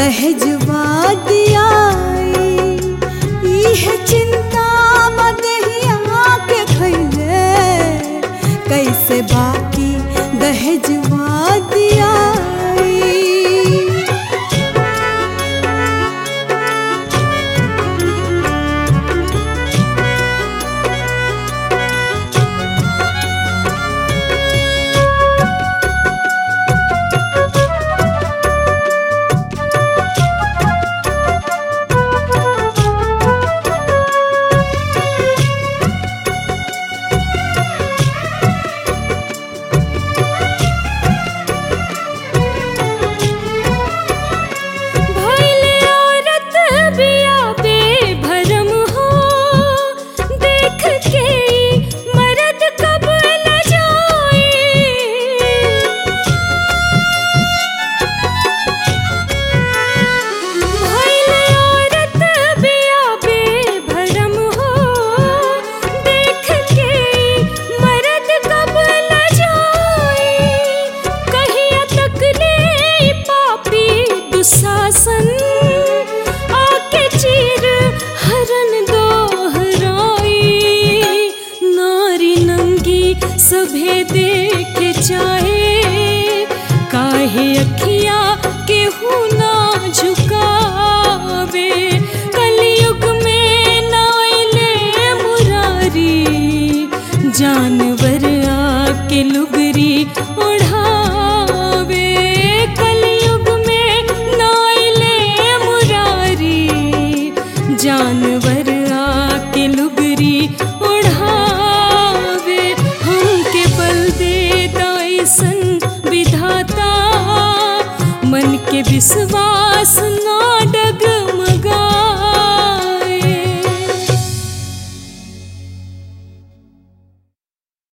दहेजवा दियाई इह चिंता बदहिया के खैले कैसे बाकी दहेजवा दियाई भइले औरत बिया बेभरम हो देख के ई मर्द कब न जाए भइले औरत बिया बेभरम हो देख के ई मर्द कब न जाए कहिया तक ले ई पापी दुशासन आके चीर हरन दोहराई नारी नंगी सभे देखे चाहे काहे अखिया केहू ना झुकावे कलयुग में नाइले मुरारी जानवर आके लुगरी ओढ़ावे कलयुग में नाइले मुरारी जानवर आके लुगरी ओढ़ावे हमके बल दे दाइसन विधाता मन के विश्वास ना